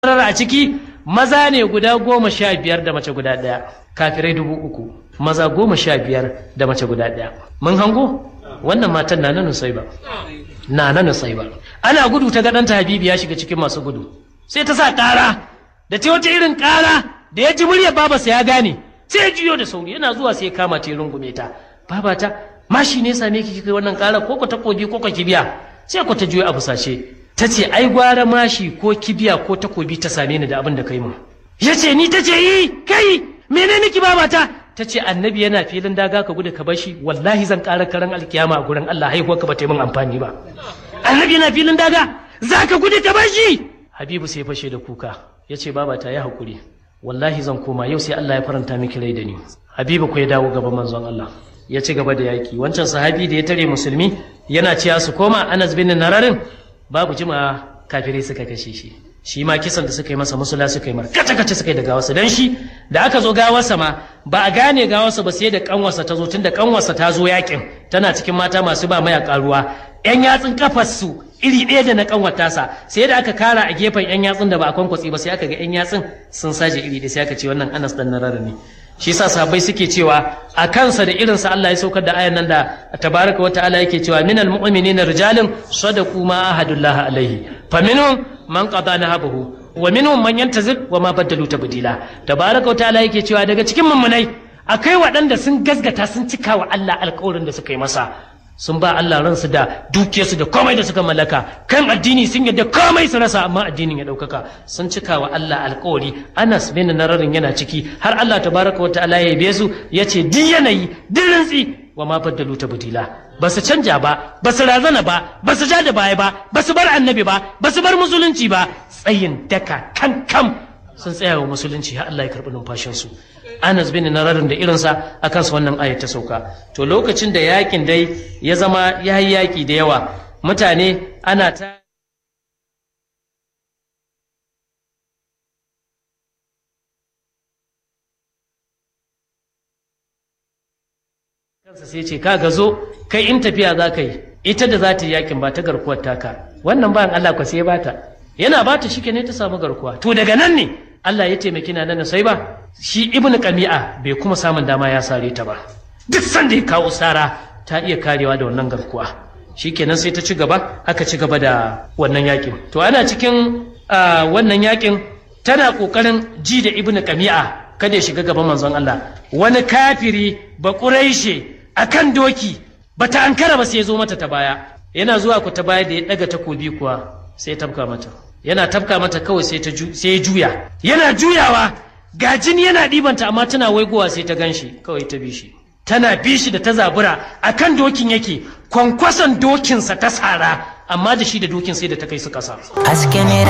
a ciki maza ne guda goma sha biyar da mace guda ɗaya kafirai dubu uku maza goma sha biyar da mace guda ɗaya mun hango wannan matan na nan sai ba na nan sai ba ana gudu ta ga ɗanta habibi ya shiga cikin masu gudu sai ta sa ƙara da ta wata irin ƙara da ya ji muryar babarsa ya gane sai ya juyo da sauri yana zuwa sai ya kama ta rungume ta babata mashi ne same ki kai wannan ƙara ko ko takobi ko ko kibiya sai ko ta juyo a busashe ta ce ai gwara mashi ko kibiya ko takobi ta same ni da abin da kai mu ya ce ni ta ce yi kai menene ki babata ta ce annabi yana filin daga ka gudu ka bashi wallahi zan ƙara karan alkiyama a gurin Allah haihuwa ka ba ta yi min amfani ba annabi yana filin daga za ka gudu ka bashi habibu sai fashe da kuka ya ce babata ya haƙuri wallahi zan koma yau sai Allah ya faranta miki rai da ni habibu ko ya dawo gaban manzon Allah ya ci gaba da yaki wancan sahabi da ya tare musulmi yana cewa su koma Anas bin Nararin babu jima kafirai suka kashe shi shi ma kisan da suka yi masa musula suka yi mar kace kace suka yi da gawarsa dan shi da aka zo gawarsa ma ba a gane gawarsa ba sai da kanwarsa ta zo tun da kanwarsa ta zo yakin tana cikin mata masu ba mayaka ruwa yan yatsun kafarsu iri ɗaya da na kanwar tasa sai da aka kara a gefen yan yatsun da ba a kwankwatsi ba sai aka ga yan yatsun sun saje iri ɗaya sai aka ce wannan Anas dan Narar ne shi sa sahabbai suke cewa a kansa da irinsa Allah ya saukar da ayan nan da tabaraka wata'ala yake cewa minal mu'minina rijalun sadaqu ma ahadullah alaihi faminhum man qada nahabahu wa minhum man yantazir wa ma badalu tabdila tabaraka wata'ala yake cewa daga cikin mummunai akai waɗanda sun gasgata sun cika wa Allah alƙawarin da suka yi masa sun ba Allah ransu da dukiyarsu da komai da suka mallaka kan addini sun yadda komai su rasa amma addinin ya ɗaukaka sun cika wa Allah alkawari Anas bin Nararin yana ciki har Allah tabaraka wata'ala ya yabe su ya ce duk yanayi duk rintsi wa ma baddalu ta budila ba su canja ba ba su razana ba ba su ja da baya ba ba su bar annabi ba ba su bar musulunci ba tsayin daka kan kam sun tsaya wa musulunci har Allah ya karɓi numfashinsu Anas bin Nararin da irinsa a kansa wannan ayat ta sauka to lokacin da yakin dai ya zama ya yi yaki da yawa mutane ana ta kansa sai ce ka zo kai in tafiya za ka yi ita da za ta yi yakin ba ta garkuwar taka wannan bayan Allah kwa sai bata yana bata shi ne ta samu garkuwa to daga nan ne Allah ya taimaki na nan sai ba shi ibnu qami'a bai kuma samun dama ya sare ta ba duk sanda ya kawo sara ta iya karewa da wannan garkuwa shikenan sai ta ci gaba aka ci gaba da wannan yakin to ana cikin wannan yakin tana kokarin ji da ibnu qami'a kada ya shiga gaban manzon Allah wani kafiri ba quraishe akan doki bata ankara ba sai ya zo mata ta baya yana zuwa ku ta baya da ya daga takobi kuwa sai ya tafka mata yana tafka mata kawai sai ya juya yana juyawa ga jini yana ɗibanta amma tana waigowa sai ta ganshi kawai ta bi shi tana bi shi da ta zabura akan dokin yake kwankwason dokinsa ta sara amma da shi da dokin sai da ta kai su kasa haske ne